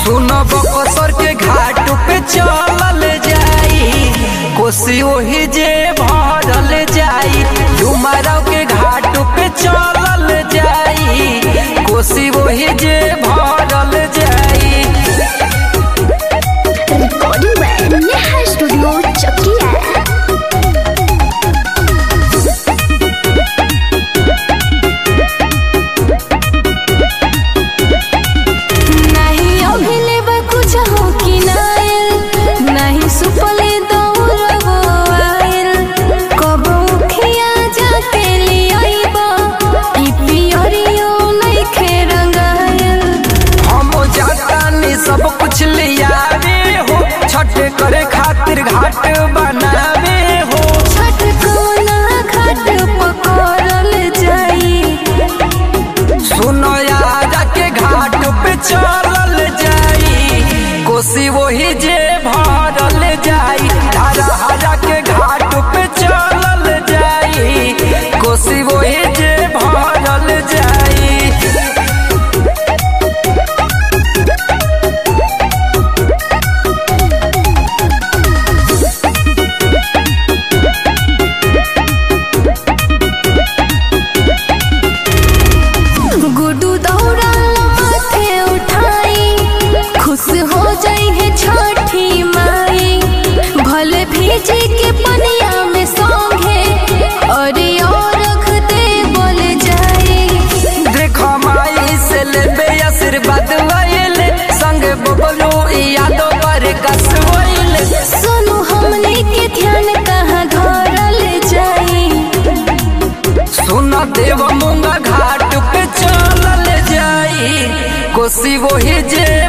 सुनो बकसर के घाट पे चलल जाई कोसी ओही जे भरल जाई डुमराव के घाट पे चलल जाई कोसी ओही जे भरल जाई recording by Neha studio Chakiya नहीं अभिले बा कुछ हो कि नायल नहीं सुपले दौड़बो आयल कब उखिया जाके लियाइबा ई पियरियो नइखे रंगायल हम जातानी सब कुछ लियावे हो छठ करे खातिर घाट बनावे हो छठ कोना घाट पकड़ल जाई सुनो यारा के घाट पे चलल जाई कोसी वही जे भरल जाई हरा हरा के घाट पे चलल जाई कोसी वही जे भरल जाई गुडू दौड़ल माथे उठाई खुश हो जाई है छठी माई भले भीजी के पनिया में सौंगे और और रख दे बोल जाई देखो माई से लेबे आशीर्वाद वैले संग बबलू यादो पर कसवैले सुनो हमने के ध्यान कहाँ धरल जाई सुन देव मुंगा घाट पे चलल जाई कोसी वही जे